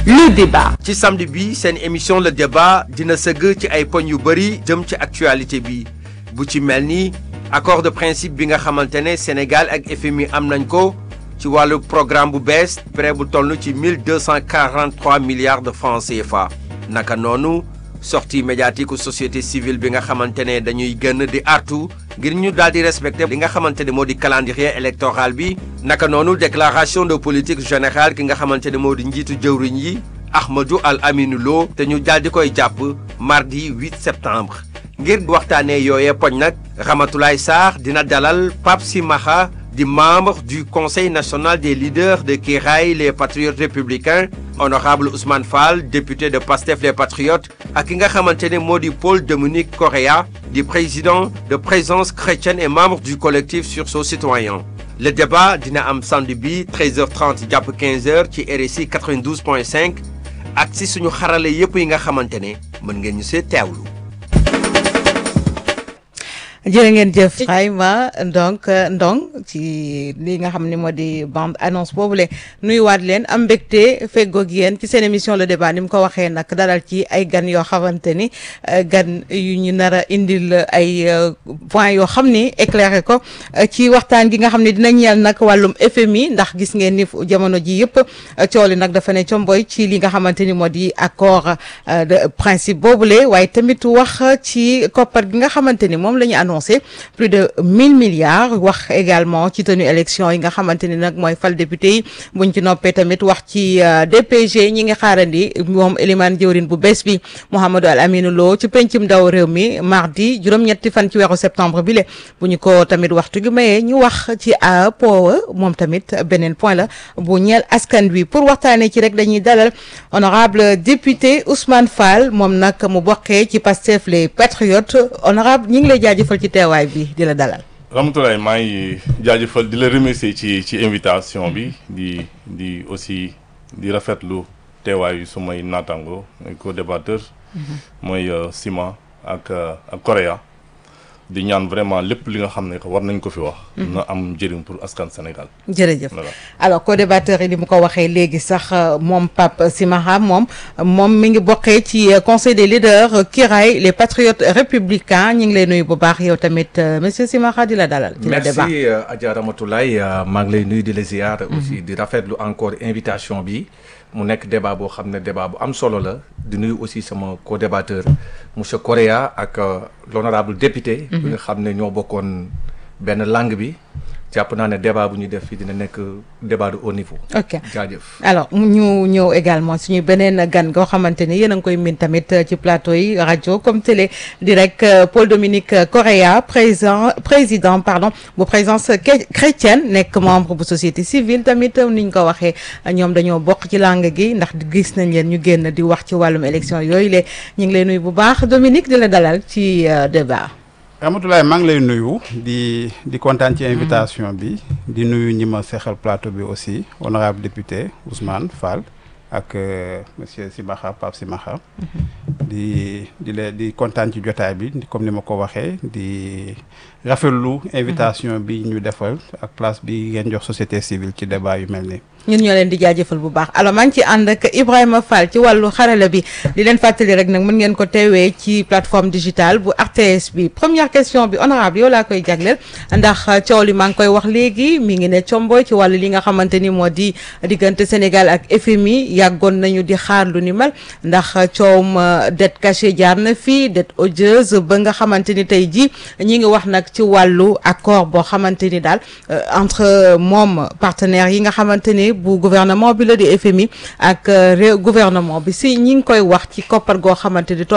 le débat. ci samedi bi seen émission le débat dina sëgg ci ay poñ yu bëri jëm ci actualité bi bu ci mel ni accord de principe bi nga xamante ne Sénégal ak FMI am nañ ko ci wàllu programme bu bees prêt bu toll ci 1243 milliards de francs CFA naka noonu sortie médiatique u société civile bi nga xamante ne dañuy gën di artu ngir ñu daal di respecter li nga xamante ne moo di calendrier électoral bi naka noonu déclaration de politique générale ki nga xamante ne moo di njiitu jëwriñ yi Ahmadou Al Aminou Lo te ñu daal di koy jàpp mardi 8 septembre ngir waxtaanee yooyee poñ nag Ramatoulaye Sarr dina dalal Pape Simaxa di membre du conseil national des leaders de Kiraay les patriotes républicains honorable Ousmane Fall député de Pastef les patriotes ak ki nga xamante ne moo di Paul Dominique Correa di président de présence chrétienne et membre du collectif sursaut citoyen le débat dina am samedi bi 13h30 jàpp 15h ci RSI 92.5 ak si suñu xarale yépp yi nga xamante ne mën ngeen ñu see teewlu. jërë ngeen jëf Ibrahima donc Ndong ci li nga xam ne moo di bande annonce boobule nuyuwaat leen am mbégte feggoog yéen ci seen émission le débat ni mu ko waxee nag dalal ci ay gan yoo xamante ni gan yu ñu nar a indil ay points yoo xam ni éclairé ko ci waxtaan gi nga xam ne dina ñeel nag wàllum FMI ndax gis ngeen ni jamono ji yëpp coow li nag dafa ne comboy ci li nga xamante ni moo di accord de principe boobule waaye tamit wax ci koppar gi nga xamante ni moom la ñu annoncé plus de mille milliards wax également ci tenue élection yi nga xamante ni nag mooy fal député yi buñ ci noppee tamit wax ci DPG ñi ngi xaarandi moom Elimane jëwrin bu bees bi Mouhamadou Al Aminou Lo ci pencum ndaw réew mi mardi juróom-ñetti fan ci weeru septembre bi le bu ñu ko tamit waxtu gi mayee ñu wax ci APOA moom tamit beneen point la bu ñeel askan wi pour waxtaanee ci rek dañuy dalal honorable député Ousmane Fall moom nag mu bokkee ci Pastef les patriotes honorable ñi ngi lay jaajëfal ci teewaay bi di la dalal. Ramatoulaye maa ngi jaajëfal di la remercier ci ci invitation bi di di aussi di rafetlu teewaayu sumay naataango mooy co-débatteur mooy Sima ak ak Correa di ñaan vraiment lépp li nga xam ne war nañ ko fi wax. na am njëriñ pour askan Sénégal. jërëjëf alors co-débatteur yi li mu ko waxee léegi sax moom Pape Simaxa moom moom mi ngi bokkee ci conseil des leaders Kiraay les patriotes républicains ñu ngi lay nuyu bu baax yow tamit monsieur Simaxa di la dalal. ci la débat merci Adja Ramatoulaye maa ngi lay nuyu di la ziar. aussi di rafetlu encore invitation bi. mu nekk débat boo xam ne débat bu am solo la di nuyu aussi sama co-débatteur monsieur Correa ak l'honorable député bi nga xam ne ñoo bokkoon benn langue bi jàpp naa ne débat bu ñuy def fii dina nekk débat de haut niveau. ok jaajëf. alors ñu ñëw également suñu beneen gan goo xamante ni yéen a ngi koy min tamit ci plateau yi rajo comme télé di rek Paul Dominique Correa président président pardon bu présence chrétienne nekk membre bu société civile tamit ni ñu ko waxee ñoom dañoo bokk ci langue gi ndax gis nañ leen ñu génn di wax ci wàllum élection yooyu le ñu ngi lay nuyu bu baax Dominique di la dalal ci débat. Ramatoulaye maa ngi lay nuyu di di kontaan ci invitation bi di nuyu ñi ma seexal plateau bi aussi honorable député Ousmane Fall ak monsieur Simaxa Pape Simaxa di di la di kontaan ci jotaay bi comme ni ma ko waxee di rafetlu invitation bi ñu defal ak place bi ngeen jox société civile ci débat yu mel nii. ñun ñoo leen di jaajëfal bu baax alors maa ngi ci ànd ak Ibrahima Fall ci wàllu xarala bi di leen fàttali rek nag mën ngeen ko teewee ci plateforme digitale bu RTS bi première question bi honorable yow laa koy jagleel ndax coow li maa ngi koy wax léegi mi ngi ne comboy ci wàllu li nga xamante ni moo di diggante Sénégal ak FMI yàggoon nañu di xaar lu ni mel ndax coowum dette cachée jaar na fii dette odieuse ba nga xamante ni tey jii ñi ngi wax nag ci wàllu accord boo xamante ni daal entre moom partenaires yi nga xamante ni bu gouvernement bi la di FMI ak réew gouvernement bi si ñi ngi koy wax ci koppar goo xamante ni